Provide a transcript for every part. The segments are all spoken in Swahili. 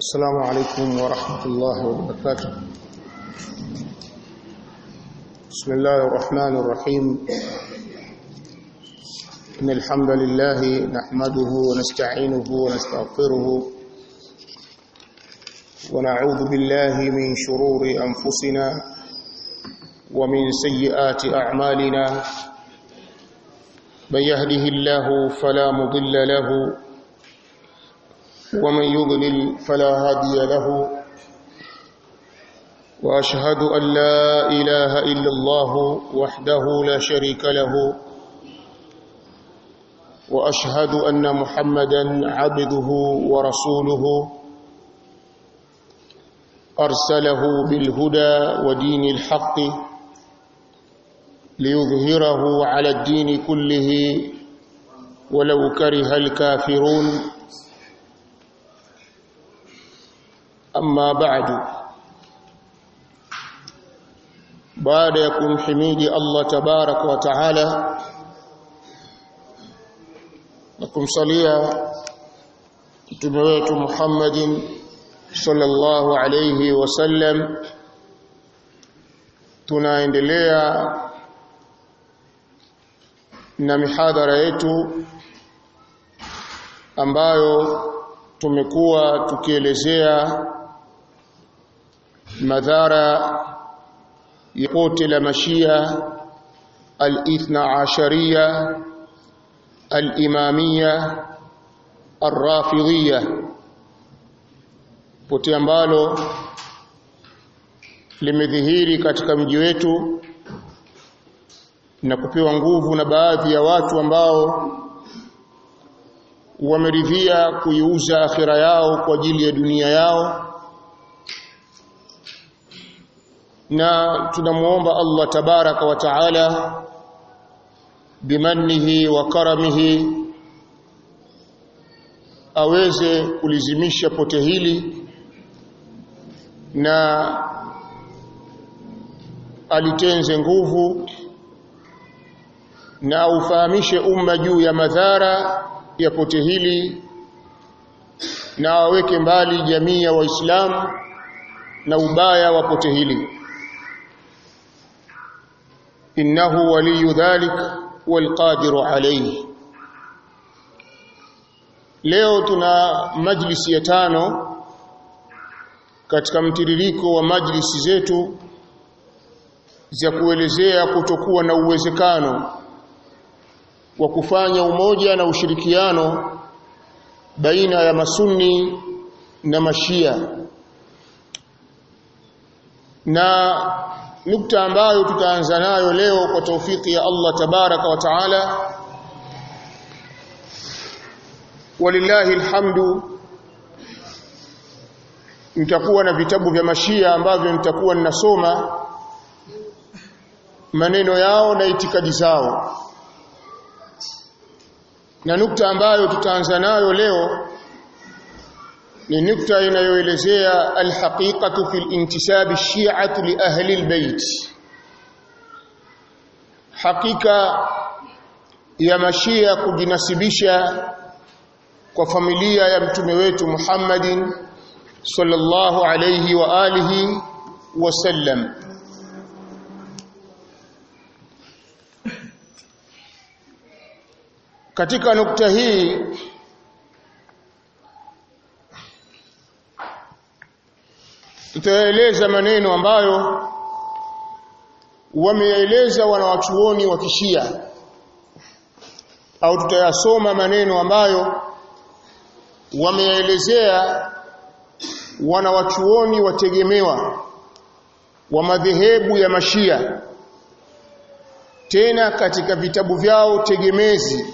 السلام عليكم ورحمة الله وبركاته بسم الله الرحمن الرحيم إن الحمد لله نحمده ونستعينه ونستغفره ونعوذ بالله من شرور أنفسنا ومن سيئات أعمالنا من يهده الله فلا مضل له ومن يضلل فلا هادي له واشهد ان لا اله الا الله وحده لا شريك له واشهد ان محمدا عبده ورسوله ارسله بالهدى ودين الحق ليظهره على الدين كله ولو كره الكافرون أما بعد baada ya kumhimidi Allah tabarak wa taala na kumsalia mtume wetu Muhammadin sallallahu alayhi wasallam tunaendelea na mihadhara yetu ambayo tumekuwa tukielezea madhara ya pote la mashia al-ithna ashariya al-imamia ar-rafidhiya pote ambalo limedhihiri katika mji wetu na kupewa nguvu na baadhi ya watu ambao wameridhia kuiuza akhira yao kwa ajili ya dunia yao na tunamuomba Allah tabaraka wa taala bimannihi wa karamihi aweze kulizimisha pote hili na alitenze nguvu na aufahamishe umma juu ya madhara ya pote hili na aweke mbali jamii ya waislamu na ubaya wa pote hili innahu waliyu dhalik walqadiru alayhi leo tuna majlisi ya tano katika mtiririko wa majlisi zetu za kuelezea kutokuwa na uwezekano wa kufanya umoja na ushirikiano baina ya masunni na mashia na nukta ambayo tutaanza nayo leo kwa taufiki ya Allah tabaraka wa taala walillahi alhamdu nitakuwa na vitabu vya mashia ambavyo nitakuwa ninasoma maneno yao na itikadi zao na nukta ambayo tutaanza nayo leo ni nukta inayoelezea alhaqiqatu fil intisab ash-shi'ati li ahli albayt hakika ya mashia kujinasibisha kwa familia ya mtume wetu Muhammadin sallallahu alayhi wa alihi wasallam katika nukta hii tutaeleza maneno ambayo wameeleza wanawachuoni wa kishia au tutayasoma maneno ambayo wameelezea wanawachuoni wategemewa wa madhehebu ya mashia tena katika vitabu vyao tegemezi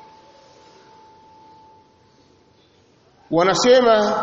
wanasema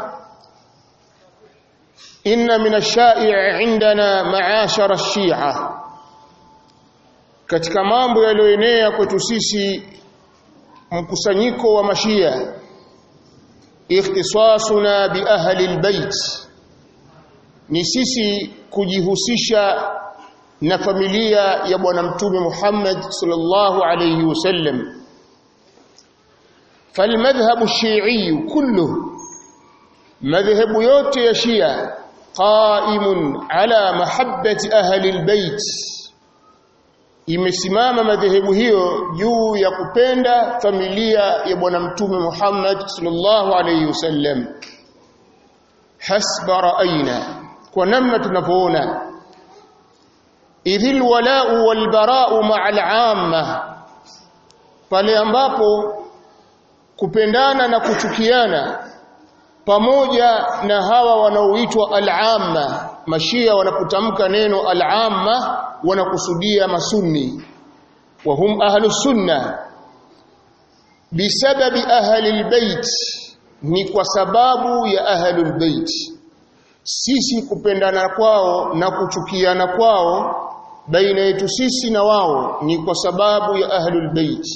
inna min ash-sha'i' indana ma'ashara ash-shi'a katika mambo yaliyoenea kwetu sisi mkusanyiko wa mashia ikhtisasuna bi ahli albayt ni sisi kujihusisha na familia ya bwana mtume Muhammad sallallahu alayhi wasallam فالمذهب الشيعي كله madhehebu yote ya Shia qaimun ala mahabbati ahli albayt imesimama madhehebu hiyo juu ya kupenda familia ya bwana mtume Muhammad sallallahu alayhi wasallam hasba ra'ayna kwa namna tunavyoona idhil wala'u wal bara'u ma'al 'amma pale ambapo kupendana na kuchukiana pamoja na hawa wanaoitwa al-amma mashia wanapotamka neno al-amma wanakusudia masunni wa hum ahlus sunna bisababi ahli albayt ni kwa sababu ya ahlul bait sisi kupendana kwao na kuchukiana kwao baina yetu sisi na wao ni kwa sababu ya ahlul bait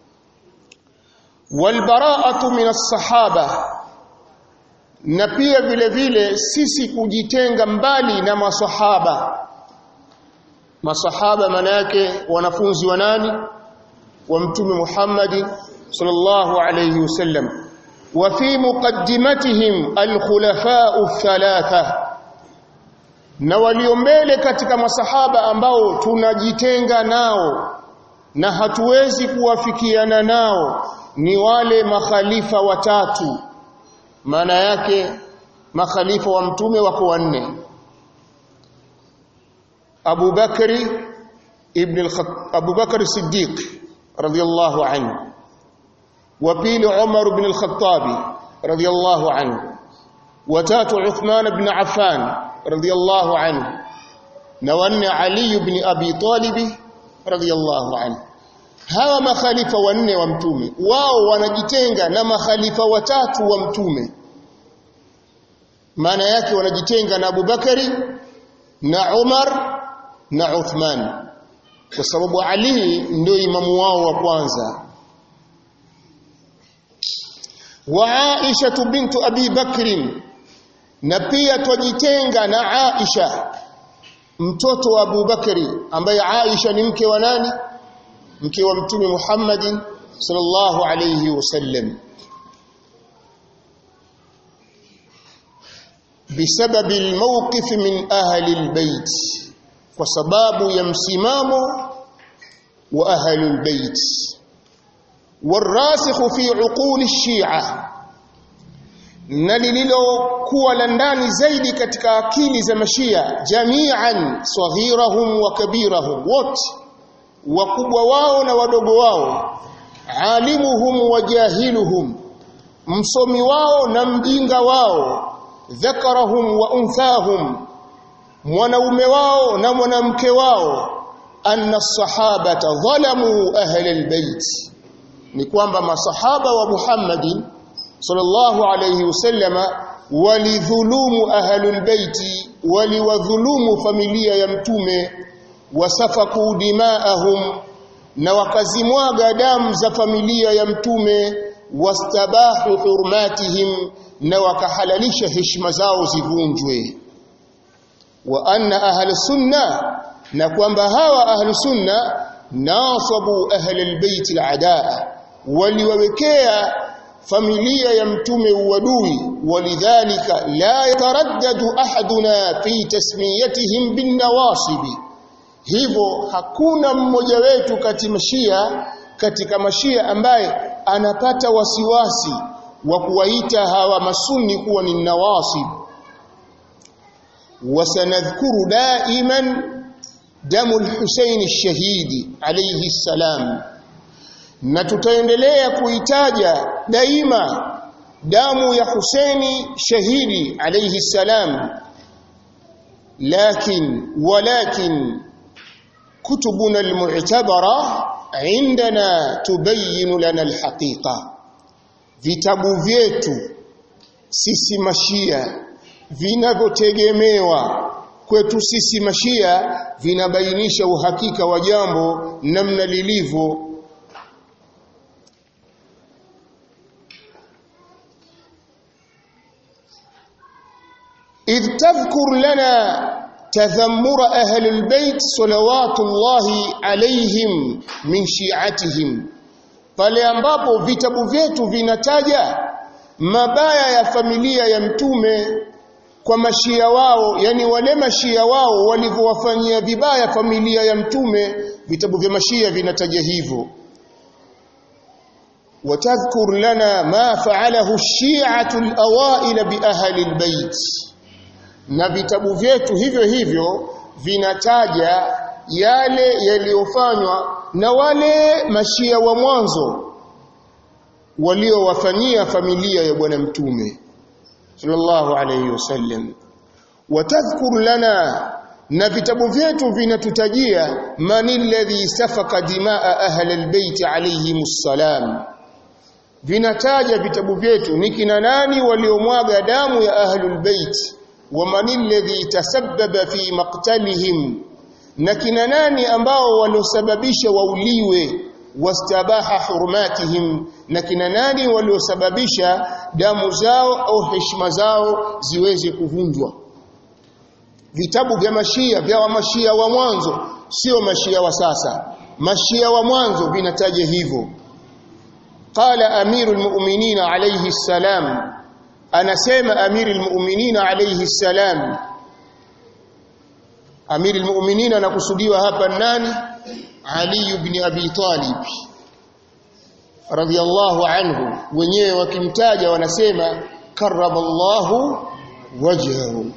walbara'atu min as-sahaba na pia vile vile sisi kujitenga mbali na masahaba masahaba maana yake wanafunzi wa nani wa mtume Muhammad sallallahu alayhi wasallam wa fi muqaddimatihim al-khulafa'u thalatha na walio mbele katika masahaba ambao tunajitenga nao na hatuwezi kuwafikiana nao ni wale makhalifa watatu maana yake makhalifa wa mtume wako wanne Abu Bakri ibn al-Khattab Abu Bakr Siddiq radiyallahu anhu wa pili Umar ibn al-Khattab radiyallahu anhu wa tatu Uthman ibn Affan radiyallahu anhu na wanne Ali ibn Abi Talib radiyallahu anhu hawa makhalifa wanne wa mtume wao wanajitenga na makhalifa watatu wa mtume maana yake wanajitenga na Abu Bakari na Umar na Uthman kwa sababu Ali ndio imamu wao wa kwanza wa Aisha bintu Abi Bakrin na pia twajitenga na Aisha mtoto wa Abu Bakari ambaye Aisha ni mke wa nani mke wa mtume Muhammad sallallahu alayhi wasallam بسبب الموقف من أهل البيت وسباب يمسمام وأهل البيت والراسخ في عقول الشيعة na lililokuwa la ndani zaidi katika akili za mashia jamian saghirahum wa kabirahum wote wakubwa wao na wadogo wao alimuhum wa jahiluhum msomi wao na mjinga wao dhakarahum wa unthahum mwanaume wao na mwanamke wao anna sahabata dhalamu ahli albayt ni kwamba masahaba wa Muhammadin sallallahu alayhi wasallama walidhulumu ahli albayti waliwadhulumu familia ya mtume wasafaku dimaahum na wakazimwaga damu za familia ya mtume wastabahu hurmatihim na wakahalalisha heshima zao zivunjwe wa anna ahli sunna na kwamba hawa ahli sunna nasabu ahli albayt aladaa waliwawekea familia ya mtume uadui walidhalika la yataraddadu ahaduna fi tasmiyatihim bin nawasibi hivyo hakuna mmoja wetu kati mashia katika mashia ambaye anapata wasiwasi wa kuwaita hawa masuni kuwa ni nawasib wasanadhkuru daiman damu al-Husayn ash-shahidi alayhi salam na tutaendelea kuitaja daima damu ya Husaini shahidi alayhi salam lakin walakin kutubuna al-mu'tabara عندنا تبين لنا الحقيقه vitabu vyetu sisi mashia vinavyotegemewa kwetu sisi mashia vinabainisha uhakika wa jambo namna lilivyo إذ تذكر لنا تذمر أهل البيت صلوات الله عليهم من شيعتهم pale ambapo vitabu vyetu vinataja mabaya ya familia ya mtume kwa mashia wao yani wale mashia wao walivyowafanyia vibaya familia ya mtume vitabu vya mashia vinataja hivyo watadhkur lana ma fa'alahu ash-shi'atu al-awail bi ahli al-bayt na vitabu vyetu hivyo hivyo vinataja yale yaliyofanywa na wale mashia wa mwanzo waliowafanyia familia ya bwana mtume sallallahu alayhi wasallam watadhkur lana na vitabu vyetu vinatutajia man alladhi safaka dimaa ahli albayt alayhimus salam vinataja vitabu vyetu ni kina nani waliomwaga damu ya ahlul bait wa man alladhi tasabbaba fi maqtalihim na kina nani ambao waliosababisha wauliwe wastabaha hurmatihim na kina nani waliosababisha damu zao au heshima zao ziweze kuvunjwa vitabu vya mashia vya wa mashia wa mwanzo sio mashia wa sasa mashia wa mwanzo vinataja hivyo qala amirul mu'minin alayhi salam anasema amirul mu'minin alayhi salam amirul mu'minin anakusudiwa hapa nani ali ibn abi talib radiyallahu anhu wenyewe wakimtaja wanasema karramallahu wajhahu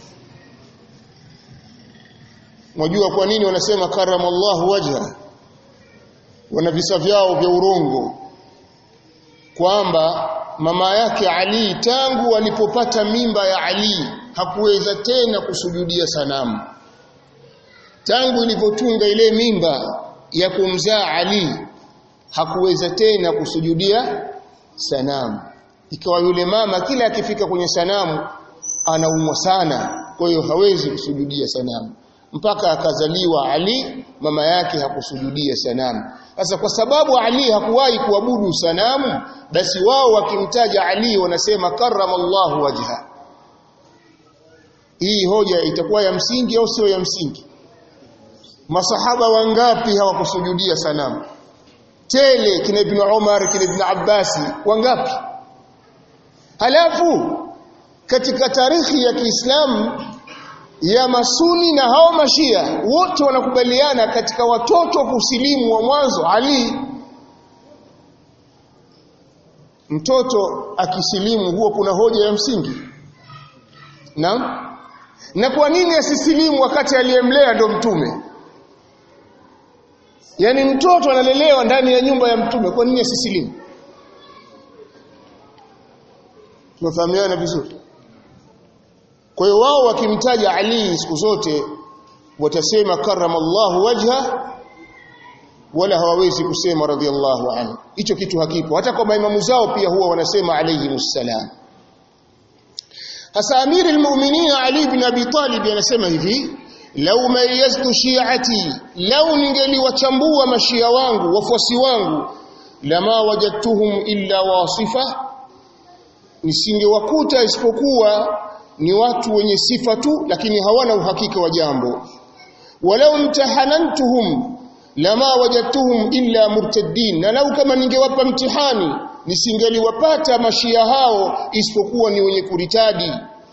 Mwajua kwa nini wanasema karamallahu wajha? Wana visa vyao vya urongo kwamba mama yake Ali tangu alipopata mimba ya Ali hakuweza tena kusujudia sanamu. Tangu ilivyotunga ile mimba ya kumzaa Ali hakuweza tena kusujudia sanamu. Ikawa yule mama kila akifika kwenye sanamu anaumwa sana, kwa hiyo hawezi kusujudia sanamu mpaka akazaliwa Ali mama yake hakusujudia sanamu sasa kwa sababu Ali hakuwahi kuabudu sanamu basi wao wakimtaja Ali wanasema karramallahu wajha hii hoja itakuwa ya msingi au sio ya msingi masahaba wangapi hawakusujudia sanamu tele kina ibn Umar kina ibn Abbasi wangapi halafu katika tarikhi ya Kiislamu ya masuni na hao mashia wote wanakubaliana katika watoto kusilimu wa mwanzo Ali mtoto akisilimu huo kuna hoja ya msingi naam na kwa nini asisilimu wakati aliyemlea ndo mtume yaani mtoto analelewa ndani ya nyumba ya mtume kwa nini asisilimu tunafahamiana vizuri kwa hiyo wao wakimtaja Ali siku zote watasema karamallahu wajha wala hawawezi kusema radhiallahu anhu hicho kitu hakipo hata kwa maimamu zao pia huwa wanasema alayhi musallam hasa amiri almu'minin Ali ibn Abi Talib anasema hivi lau mayaztu shi'ati lau ningeliwachambua mashia wangu wafuasi wangu lama wajadtuhum illa wasifa nisingewakuta isipokuwa ni watu wenye sifa tu lakini hawana uhakika wa jambo walau mtahanantuhum lama wajadtuhum illa murtaddin na lau kama ningewapa mtihani nisingeliwapata mashia hao isipokuwa ni wenye kuritadi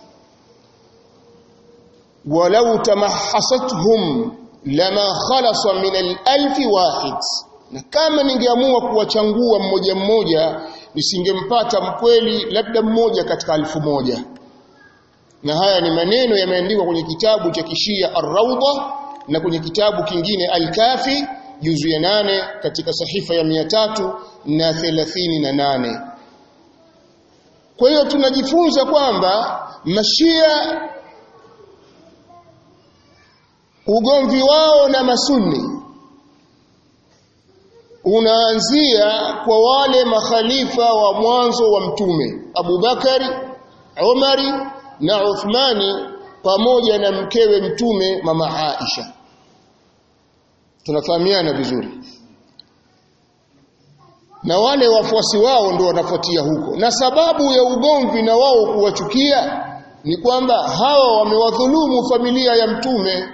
walau tamahasathum lama khalasa min al-alf wahid na kama ningeamua kuwachangua mmoja mmoja nisingempata mkweli labda mmoja katika alfu moja na haya ni maneno yameandikwa kwenye kitabu cha kishia Ar-Rawda na kwenye kitabu kingine Al-Kafi juzu ya nane katika sahifa ya mia tatu na thelathini na nane. Kwa hiyo tunajifunza kwamba mashia ugomvi wao na masunni unaanzia kwa wale makhalifa wa mwanzo wa mtume Abu Bakari, Umari na Uthmani pamoja na mkewe mtume mama Aisha tunafahamiana vizuri na wale wafuasi wao ndio wanafuatia huko na sababu ya ugomvi na wao kuwachukia ni kwamba hawa wamewadhulumu familia ya mtume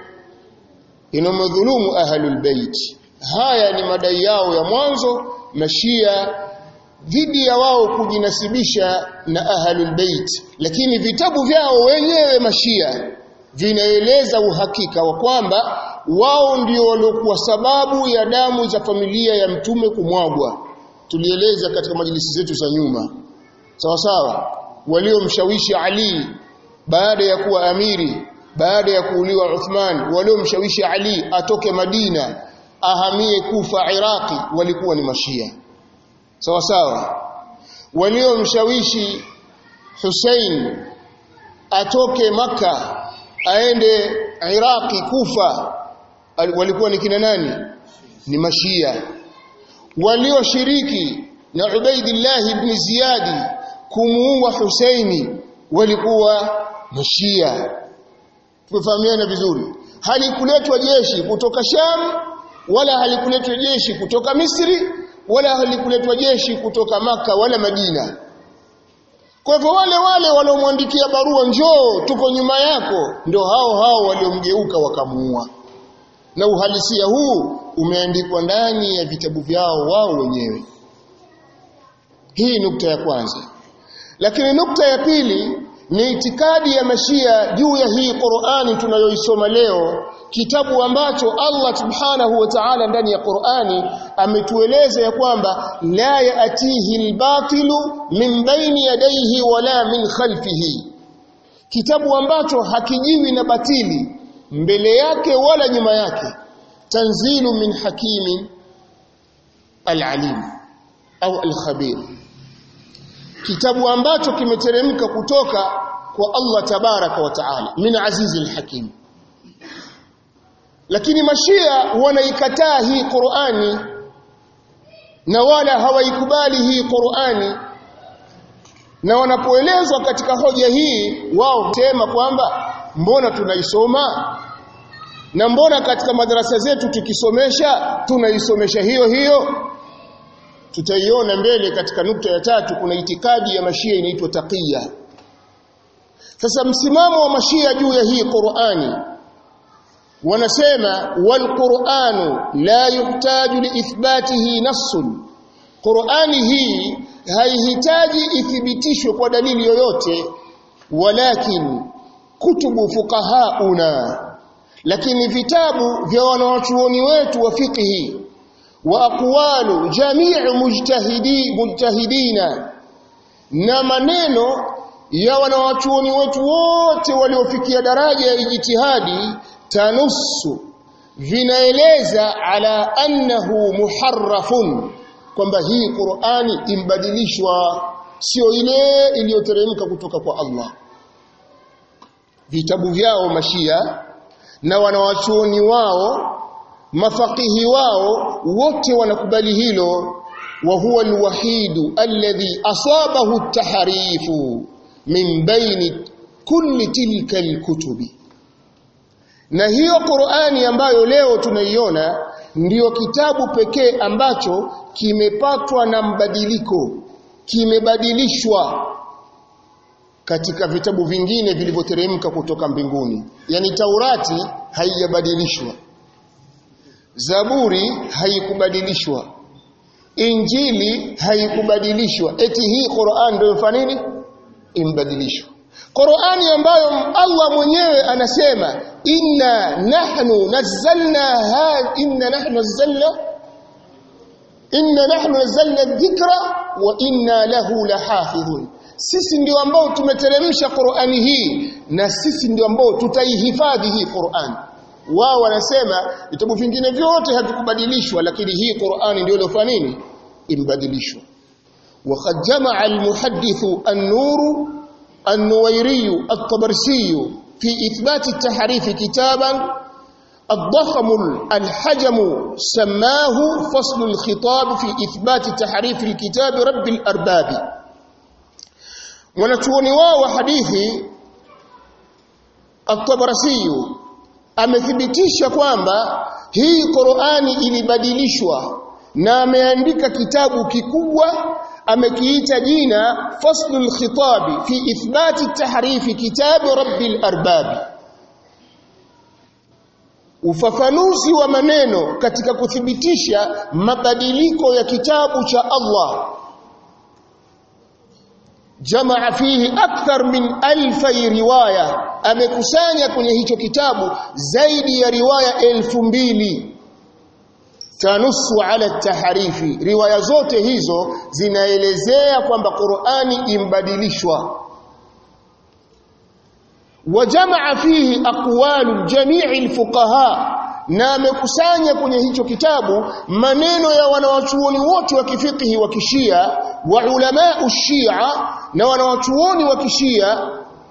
inamdhulumu ahlul bait haya ni madai yao ya mwanzo mashia dhidi ya wao kujinasibisha na ahlul bait lakini vitabu vyao wenyewe mashia vinaeleza uhakika wa kwamba wao ndio waliokuwa sababu ya damu za familia ya mtume kumwagwa tulieleza katika majlisi zetu za nyuma sawa sawa waliomshawishi Ali baada ya kuwa amiri baada ya kuuliwa Uthman waliomshawishi Ali atoke Madina ahamie Kufa Iraqi walikuwa ni mashia sawa sawa waliomshawishi Hussein atoke maka aende Iraqi Kufa walikuwa ni kina nani ni mashia walioshiriki na Ubaidillah ibn Ziyadi kumuua Husaini walikuwa mashia tumefahamiana vizuri halikuletwa jeshi kutoka Sham wala halikuletwa jeshi kutoka Misri wala halikuletwa jeshi kutoka maka wala Madina kwa hivyo wale wale waliomwandikia barua njoo tuko nyuma yako ndio hao hao waliomgeuka wakamuua na uhalisia huu umeandikwa ndani ya vitabu vyao wao wenyewe hii nukta ya kwanza lakini nukta ya pili ni itikadi ya mashia juu ya hii Qur'ani tunayoisoma leo kitabu ambacho Allah subhanahu wa ta'ala ndani ya Qur'ani ametueleza ya kwamba la yaatihi albatilu min baini yadayhi wala min khalfihi kitabu ambacho hakijiwi na batili mbele yake wala nyuma yake tanzilu min hakimin alalim au alkhabir kitabu ambacho kimeteremka kutoka kwa Allah tabaraka wa taala min azizi alhakim lakini mashia wanaikataa hii Qur'ani na wala hawaikubali hii Qur'ani na wanapoelezwa katika hoja hii wao husema kwamba mbona tunaisoma na mbona katika madarasa zetu tukisomesha tunaisomesha hiyo hiyo tutaiona mbele katika nukta ya tatu kuna itikadi ya mashia inaitwa taqiya sasa msimamo wa mashia juu ya hii Qur'ani wanasema walquranu la yuhtaju liithbatihi nassun Qur'ani hii haihitaji ithibitishwe kwa dalili yoyote walakin kutubu fuqahauna lakini vitabu vya wanawachuoni wetu wa fiqhi wa aqwalu jami'u mujtahidi mujtahidina na maneno ya wanawachuoni wetu wote waliofikia daraja ya ijtihadi tanusu vinaeleza ala annahu muharrafun kwamba hii Qur'ani imbadilishwa sio ile iliyoteremka kutoka kwa Allah vitabu vyao mashia na wanawachuoni wao mafakihi wao wote wanakubali hilo wa huwa alwahidu alladhi asabahu at-tahrifu min baini kulli tilka alkutubi na hiyo Qur'ani ambayo leo tunaiona ndiyo kitabu pekee ambacho kimepatwa na mbadiliko kimebadilishwa katika vitabu vingine vilivyoteremka kutoka mbinguni yani Taurati haijabadilishwa Zaburi haikubadilishwa Injili haikubadilishwa eti hii Qur'an ndio ifanya nini imbadilishwa Qur'ani ambayo Allah mwenyewe anasema inna nahnu nazzalna ha inna nahnu nazzalna inna nahnu nazzalna dhikra wa inna lahu lahafidhun sisi ndio ambao tumeteremsha Qur'ani hii na sisi ndio ambao tutaihifadhi hii Qur'an wao wanasema vitabu vingine vyote havikubadilishwa lakini hii Qur'ani ndio iliyofanya nini imbadilishwa وقد جمع المحدث النور النويري الطبرسي في إثبات التحريف كتابا الضخم الحجم سماه فصل الخطاب في إثبات تحريف الكتاب رب الأرباب ونتوني واو حديثي الطبرسي amethibitisha kwamba hii Qur'ani ilibadilishwa na ameandika kitabu kikubwa amekiita jina faslul khitabi fi ithbati tahrifi kitabi rabbil arbab ufafanuzi wa maneno katika kuthibitisha mabadiliko ya kitabu cha Allah jamaa fihi akthar min alfi riwaya amekusanya kwenye hicho kitabu zaidi ya riwaya elfu mbili tanusu ala taharifi riwaya zote hizo zinaelezea kwamba Qur'ani imbadilishwa wajamaa fihi aqwalu jami'i alfuqaha na amekusanya kwenye hicho kitabu maneno ya wanawachuoni wote wa kifikihi wa kishia wa ulama shia na wanawachuoni wa kishia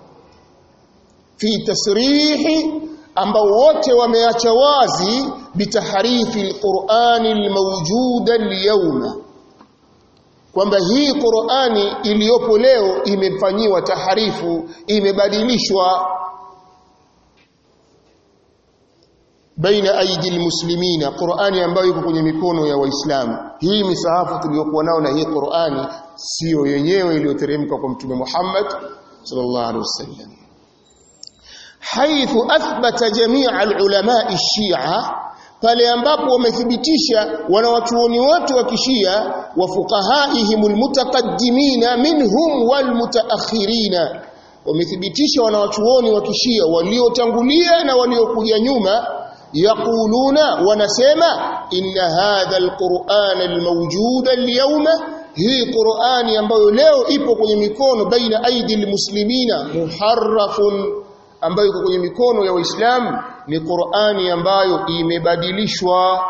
fi tasrihi ambao wote wameacha wazi bitaharifi alqur'ani almawjuda alyawma kwamba hii Qur'ani iliyopo leo imefanyiwa taharifu imebadilishwa baina aidi almuslimina Qur'ani ambayo iko kwenye mikono ya waislamu hii misahafu tuliyokuwa nao na hii Qur'ani sio yenyewe iliyoteremka kwa mtume Muhammad sallallahu alaihi wasallam haithu athbata jamia alulama ash-shi'a pale ambapo wamethibitisha wanawachuoni wote wa kishia wa fuqahaihim almutaqaddimina minhum walmutaakhirina wamethibitisha wanawachuoni wa kishia waliotangulia na waliokuja nyuma yaquluna wanasema inna hadha alquran almawjud alyawma hii qurani ambayo leo ipo kwenye mikono baina aidi almuslimina muharrafun ambayo iko kwenye mikono ya waislamu ni qurani ambayo imebadilishwa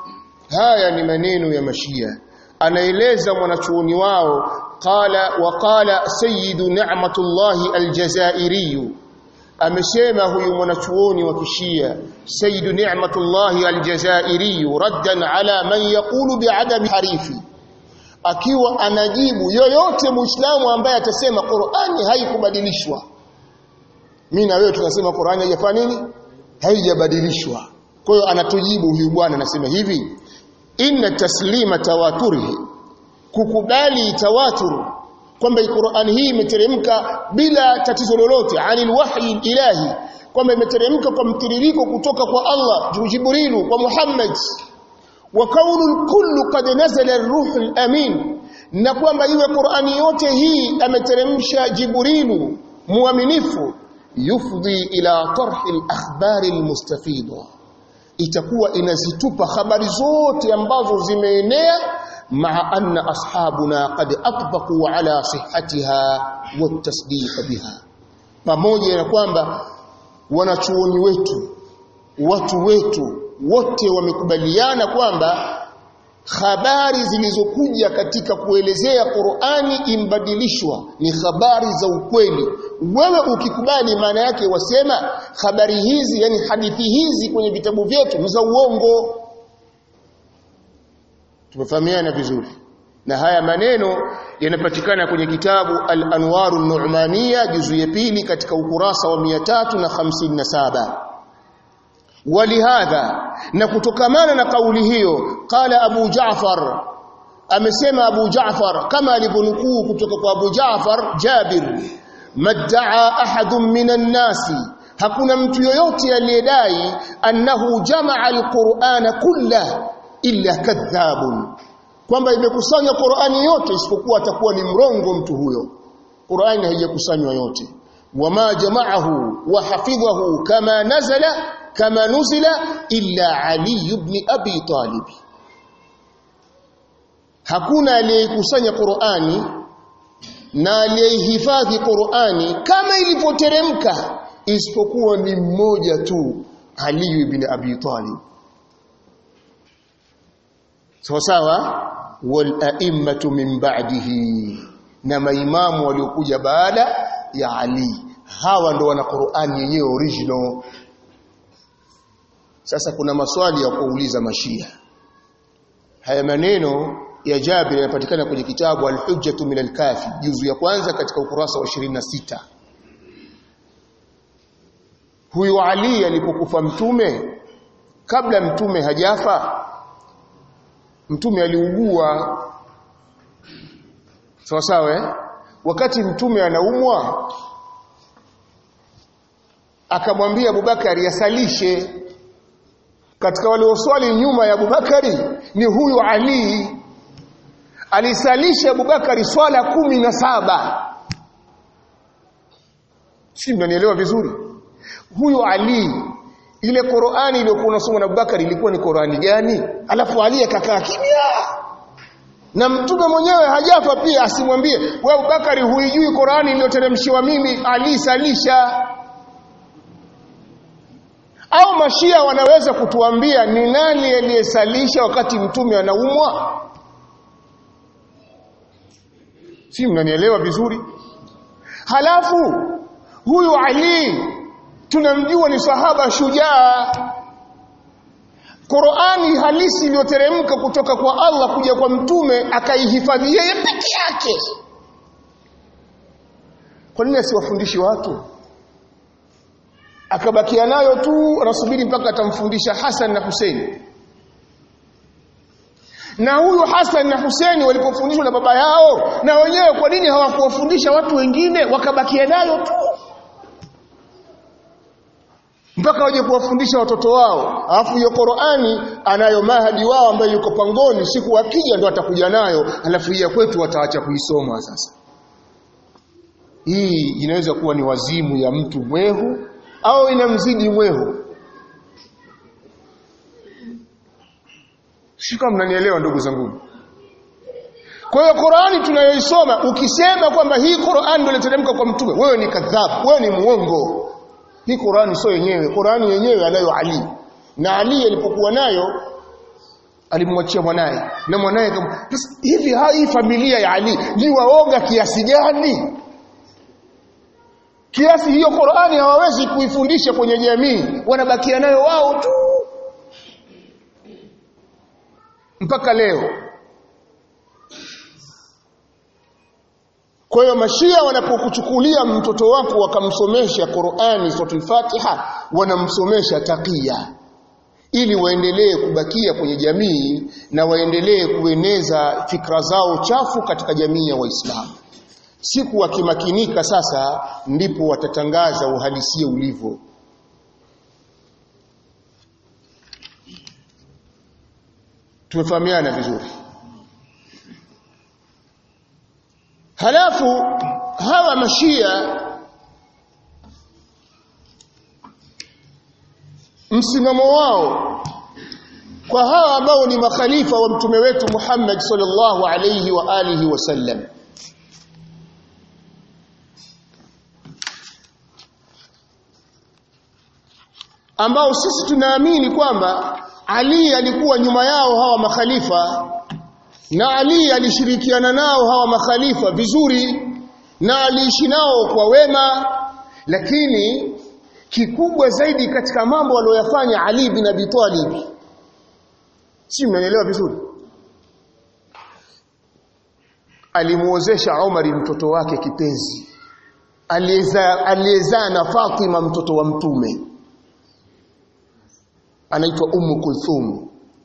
haya ni maneno ya mashia anaeleza mwanachuoni wao qala wa qala sayyidu ni'matullahi aljazairi amesema huyu mwanachuoni wa kishia sayyidu ni'matullahi aljazairi raddan ala man yaqulu bi'adami harifi akiwa anajibu yoyote muislamu ambaye atasema Qur'ani haikubadilishwa mimi na wewe tunasema Qur'ani haijafanya nini haijabadilishwa kwa hiyo anatujibu huyu bwana anasema hivi inna taslima tawaturihi kukubali tawatur kwamba Qur'an hii imeteremka bila tatizo lolote anil wahyi ilahi kwamba imeteremka kwa mtiririko kutoka kwa Allah Jibrilu kwa Muhammad wa kaunu kullu qad nazala ar-ruh al-amin na kwamba iwe Qur'ani yote hii ameteremsha Jibrilu muaminifu yufdhi ila tarhi al-akhbari al-mustafida itakuwa inazitupa habari zote ambazo zimeenea مع أن أصحابنا قد أطبقوا على صحتها والتصديق بها pamoja na kwamba wanachuoni wetu watu wetu wote wamekubaliana kwamba habari zilizokuja katika kuelezea Qur'ani imbadilishwa ni habari za ukweli wewe ukikubali maana yake wasema habari hizi yani hadithi hizi kwenye vitabu vyetu ni za uongo tumefahamiana vizuri na haya maneno yanapatikana kwenye kitabu Al-Anwaru Nu'maniya juzu ya pili katika ukurasa wa 357 walihadha na kutokamana na kauli hiyo qala Abu Ja'far amesema Abu Ja'far kama alivyonukuu kutoka kwa Abu Ja'far Jabir madda'a ahadun minan nasi hakuna mtu yoyote aliyedai annahu jamaa al-Qur'ana kullahu illa kadhabun kwamba imekusanya Qur'ani yote isipokuwa atakuwa ni mrongo mtu huyo Qur'ani haijakusanywa yote wama jama'ahu wa hafidhahu kama nazala kama nuzila illa Ali ibn Abi Talib hakuna aliyekusanya Qur'ani na aliyehifadhi Qur'ani kama ilivyoteremka isipokuwa ni mmoja tu Ali ibn Abi Talib sawa sawa wal a'immatu min ba'dihi na maimamu waliokuja baada ya Ali hawa ndo wana Qur'ani yenyewe original sasa kuna maswali ya kuuliza mashia haya maneno ya Jabir yanapatikana kwenye kitabu al-Hujjatu min al-Kafi juzu ya kwanza katika ukurasa wa 26 huyu Ali alipokufa mtume kabla mtume hajafa mtume aliugua sawa sawa eh? wakati mtume anaumwa akamwambia Abubakari asalishe katika walioswali nyuma ya Abubakari ni huyu Ali alisalisha Abubakari swala kumi na saba si mnanielewa vizuri huyu Ali ile Qur'ani iliyokuwa unasoma na Abubakar ilikuwa ni Qur'ani gani alafu Ali akakaa kimya na mtume mwenyewe hajafa pia asimwambie wewe Abubakar huijui Qur'ani iliyoteremshiwa mimi Ali salisha au mashia wanaweza kutuambia ni nani aliyesalisha wakati mtume anaumwa si mnanielewa vizuri halafu huyu Ali tunamjua ni sahaba shujaa Qur'ani halisi iliyoteremka kutoka kwa Allah kuja kwa mtume akaihifadhi yeye peke yake kwa nini asiwafundishi watu akabakia nayo tu anasubiri mpaka atamfundisha Hassan na Hussein na huyu Hassan na Hussein walipofundishwa na baba yao na wenyewe kwa nini hawakuwafundisha watu wengine wakabakia nayo tu mpaka waje kuwafundisha watoto wao alafu hiyo Qur'ani anayo mahadi wao ambaye yuko pangoni siku akija ndo atakuja nayo alafu ya kwetu wataacha kuisoma sasa hii inaweza kuwa ni wazimu ya mtu mwehu au inamzidi mwehu shika mnanielewa ndugu zangu kwa hiyo Qur'ani tunayoisoma ukisema kwamba hii Qur'ani ndio iliteremka kwa mtume wewe ni kadhabu wewe ni muongo hii Qur'ani sio yenyewe Qur'ani yenyewe anayo Ali na Ali alipokuwa nayo alimwachia mwanaye na mwanaye hivi hii familia ya Ali ni waoga kiasi gani kiasi hiyo Qur'ani hawawezi kuifundisha kwenye jamii wanabakia nayo wao tu mpaka leo Kwa hiyo mashia wanapokuchukulia mtoto wako wakamsomesha Qur'ani suratul Fatiha wanamsomesha takia ili waendelee kubakia kwenye jamii na waendelee kueneza fikra zao chafu katika jamii ya Waislamu. Siku wakimakinika sasa ndipo watatangaza uhalisia ulivyo. Tumefahamiana vizuri. Halafu hawa mashia msimamo wao kwa hawa ambao ni makhalifa wa mtume wetu Muhammad sallallahu alayhi wa alihi wasallam ambao sisi tunaamini kwamba Ali alikuwa nyuma yao hawa makhalifa na Ali alishirikiana nao hawa makhalifa vizuri na aliishi nao kwa wema lakini kikubwa zaidi katika mambo aliyoyafanya Ali bin Abi Talib si mnanielewa vizuri alimuozesha Umar mtoto wake kipenzi aliyezaa na Fatima mtoto wa mtume anaitwa Ummu Kulthum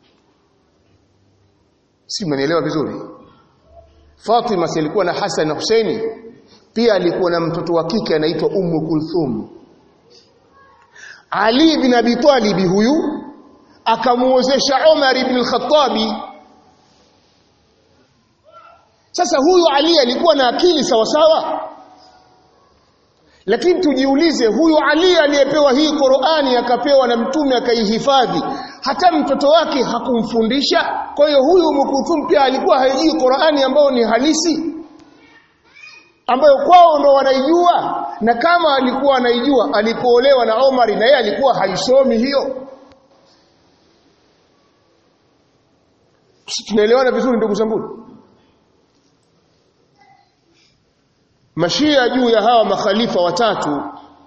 si mnanielewa vizuri Fatima si alikuwa na Hassan na Husaini pia alikuwa na mtoto wa kike anaitwa Ummu Kulthum Ali bin Abi Talib huyu akamuozesha Umar ibn al-Khattabi sasa huyu Ali alikuwa na akili sawa sawa lakini tujiulize huyu Ali aliyepewa hii Qur'ani akapewa na mtume akaihifadhi hata mtoto wake hakumfundisha kwa hiyo huyu Mukuthum pia alikuwa haijui Qur'ani ambayo ni halisi ambayo kwao ndo wanaijua na kama alikuwa anaijua alipoolewa na Omar na yeye alikuwa haisomi hiyo tunaelewana vizuri ndugu zangu mashia juu ya hawa makhalifa watatu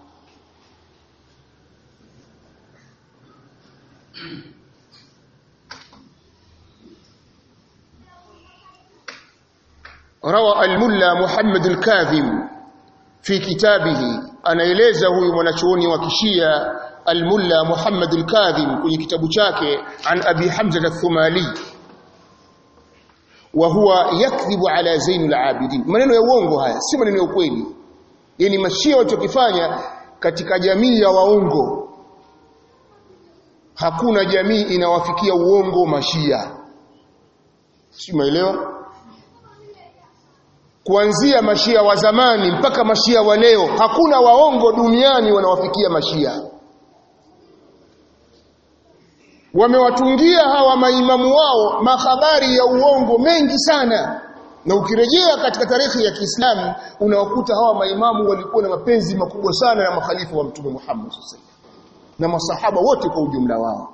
روى الملا محمد الكاظم في كتابه anaeleza huyu mwanachuoni wa kishia الملا محمد الكاظم kwenye kitabu chake an abi hamza al-thumali wa huwa yakdhibu ala zainul abidin maneno ya uongo haya si maneno ya ukweli yani mashia walichokifanya katika jamii ya waongo hakuna jamii inawafikia uongo mashia si umeelewa kuanzia mashia wa zamani mpaka mashia wa leo hakuna waongo duniani wanawafikia mashia wamewatungia hawa maimamu wao mahabari ya uongo mengi sana na ukirejea katika tarehe ya Kiislamu unawakuta hawa maimamu walikuwa na mapenzi makubwa sana na makhalifa wa Mtume Muhammad SAW na masahaba wote kwa ujumla wao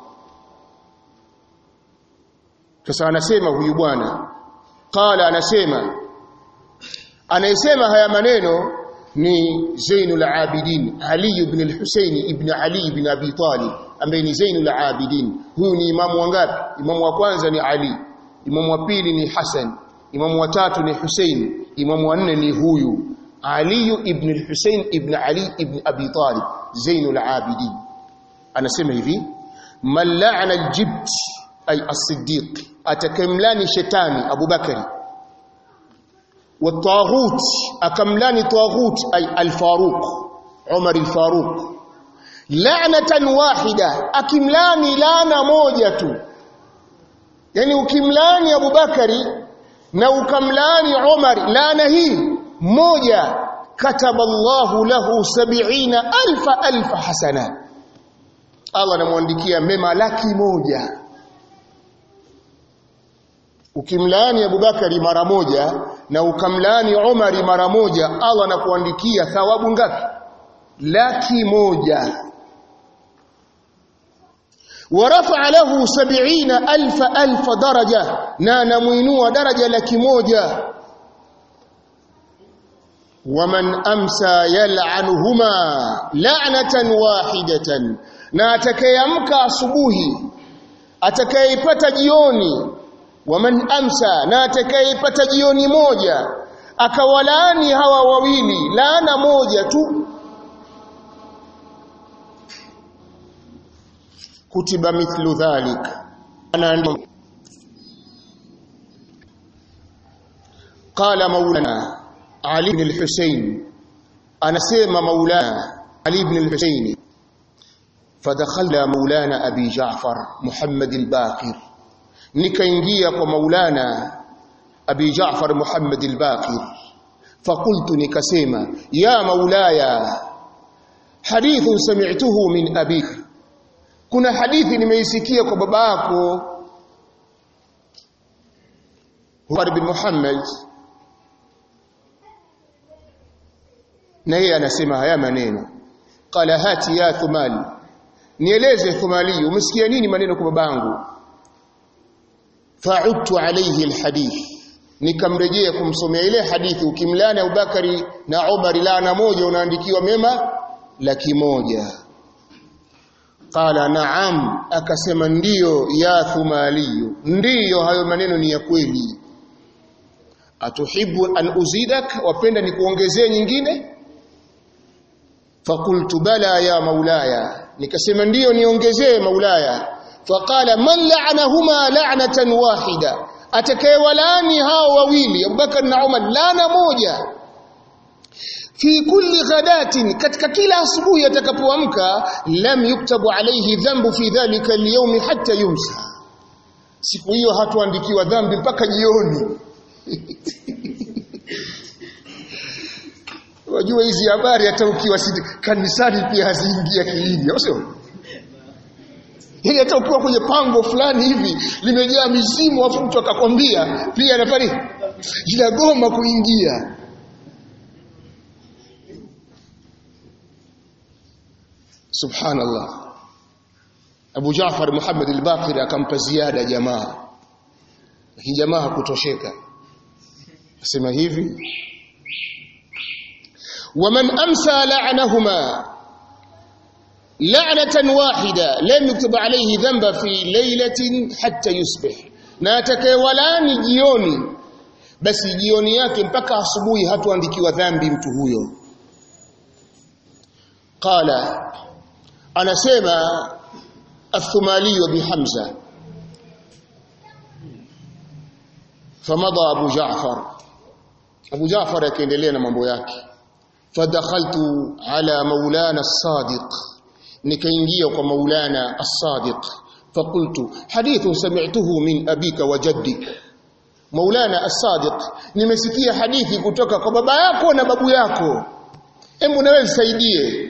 sasa anasema huyu bwana qala anasema anayesema haya maneno ni Zainul Abidin Ali ibn al-Husayn ibn Ali ibn Abi Talib ambaye ni Zainul Abidin huyu ni imamu wangapi imamu wa kwanza ni Ali imamu wa pili ni Hassan imamu wa tatu ni Hussein imamu wa nne ni huyu Ali ibn al-Husayn ibn Ali ibn Abi Talib Zainul Abidin anasema hivi man la'ana al-jibt ay as-siddiq atakemlani shetani Abu Bakari والطاغوت akamlani طاغوت أي الفاروق عمر الفاروق لعنة واحدة akimlani lana moja tu yani ukimlani Abu Bakari na ukamlani Umar laana hii moja kataba Allahu lahu 70 alfa alfa hasana Allah anamwandikia mema laki moja ukimlaani Abubakari mara moja na ukamlaani Umari mara moja Allah anakuandikia thawabu ngapi laki moja ورفع له سبعين ألف ألف درجة نانا مينوة درجة لك موجة ومن أمسى يلعنهما لعنة واحدة ناتكيمك صبوه أتكيبت جيوني waman amsa na atakayepata jioni moja akawalaani hawa wawili laana moja tu kutiba mithlu dhalik qala maulana ali ibn al-husayn anasema maulana ali ibn al-husayn fadakhala maulana abi ja'far muhammad al-baqir nikaingia kwa maulana abi Jaafar Muhammad al-Baqir fakultu nikasema ya maulaya hadithu sami'tuhu min abik kuna hadithi nimeisikia kwa baba yako Umar bin Muhammad na yeye anasema haya maneno qala hati ya thumali nieleze thumali umesikia nini maneno kwa babangu fa'udtu alayhi alhadith nikamrejea kumsomea ile hadithi ukimlana Abubakari na Umar laana moja unaandikiwa mema laki moja qala na'am akasema ndiyo ya thumaliyu ndiyo hayo maneno ni ya kweli atuhibu an uzidak wapenda nikuongezee nyingine fakultu bala ya maulaya nikasema ndiyo niongezee maulaya faqala man la'anahuma la'natan wahida atakayewalani hao wawili Abubakar na Umar laana moja fi kulli ghadatin katika kila asubuhi atakapoamka lam yuktabu alayhi dhanbu fi dhalika al-yawm hatta yumsa siku hiyo hatuandikiwa dhambi mpaka jioni wajua hizi habari hata ukiwa kanisani pia haziingia kilini au sio Yaani hata ukiwa kwenye pango fulani hivi limejaa mizimu afu mtu akakwambia pia anafanya inagoma kuingia. Subhanallah. Abu Jaafar Muhammad al-Baqir akampa ziada jamaa. Lakini jamaa hakutosheka. Asema hivi ومن أمسى لعنهما لعنة واحدة لم يكتب عليه ذنب في ليلة حتى يصبح na atakayewalani jioni basi jioni yake mpaka asubuhi hatuandikiwa dhambi mtu huyo qala anasema athumali bi hamza famada abu jaafar abu jaafar akaendelea na mambo yake fadakhaltu ala maulana as-sadiq nikaingia kwa maulana as-sadiq فقلت حديث سمعته من أبيك وجدك Maulana As-Sadiq nimesikia hadithi kutoka kwa baba yako na babu yako hebu nawe saidie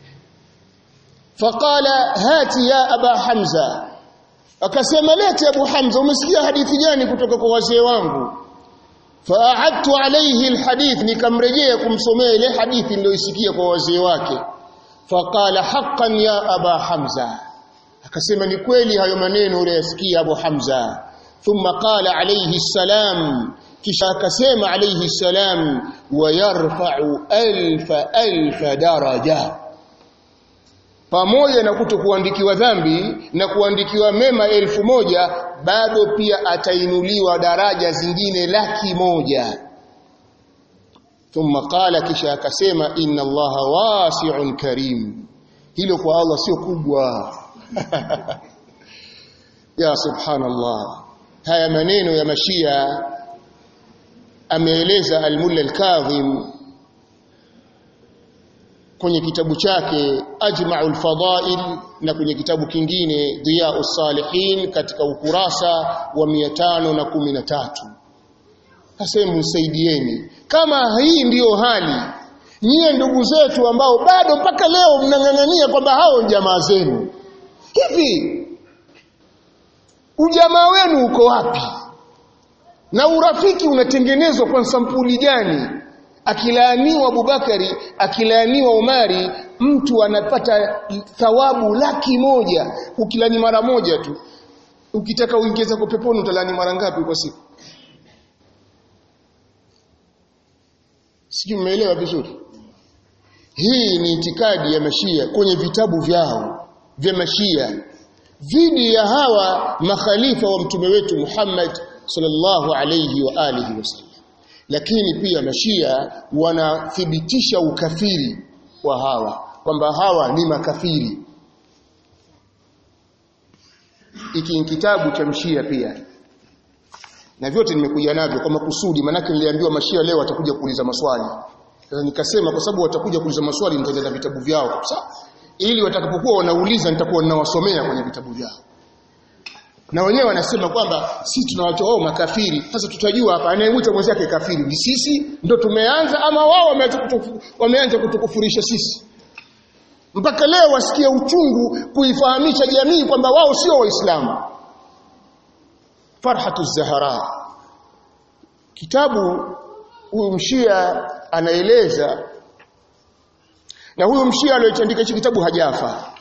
faqala hati ya aba hamza akasema lete abu hamza umesikia hadithi gani kutoka kwa wazee wangu faahadtu alayhi alhadith nikamrejea kumsomea ile hadithi niliyoisikia kwa wazee wake faqala haqqan ya aba hamza akasema ni kweli hayo maneno uliyosikia abu hamza thumma qala alayhi salam kisha akasema alayhi salam wayarfa'u alfa alfa daraja pamoja na kutokuandikiwa dhambi na kuandikiwa mema elfu moja bado pia atainuliwa daraja zingine laki moja thumma qala kisha akasema inna allaha wasi'un karim hilo kwa Allah sio kubwa ya subhanallah haya maneno ya mashia ameeleza al-mulla al-kadhim kwenye kitabu chake Ajma'ul Fadail na kwenye kitabu kingine Diya'us Salihin katika ukurasa wa 513 Sasa msaidieni kama hii ndiyo hali nyie ndugu zetu ambao bado mpaka leo mnang'ang'ania kwamba hao ni jamaa zenu hivi ujamaa wenu uko wapi na urafiki unatengenezwa kwa sampuli gani akilaaniwa Abubakari akilaaniwa Umari mtu anapata thawabu laki moja ukilani mara moja tu ukitaka uingize kwa peponi utalani mara ngapi kwa siku sijui mmeelewa vizuri hii ni itikadi ya mashia kwenye vitabu vyao vya mashia dhidi ya hawa makhalifa wa mtume wetu Muhammad sallallahu alayhi wa alihi wasallam lakini pia mashia wanathibitisha ukafiri wa hawa kwamba hawa ni makafiri iki ni kitabu cha mshia pia na vyote nimekuja navyo kwa makusudi manake niliambiwa mashia leo watakuja kuuliza maswali sasa nikasema kwa sababu watakuja kuuliza maswali nitajaza vitabu vyao kabisa ili watakapokuwa wanauliza nitakuwa ninawasomea kwenye vitabu vyao na wenyewe wanasema kwamba si tunawatoa wao makafiri sasa tutajua hapa anayemwita mwenzake kafiri ni sisi ndo tumeanza ama wao wameanza kutufu, wameanza kutukufurisha sisi mpaka leo wasikia uchungu kuifahamisha jamii kwamba wao sio waislamu farhatu zahara kitabu huyu mshia anaeleza na huyu mshia aliyoandika hichi kitabu hajafa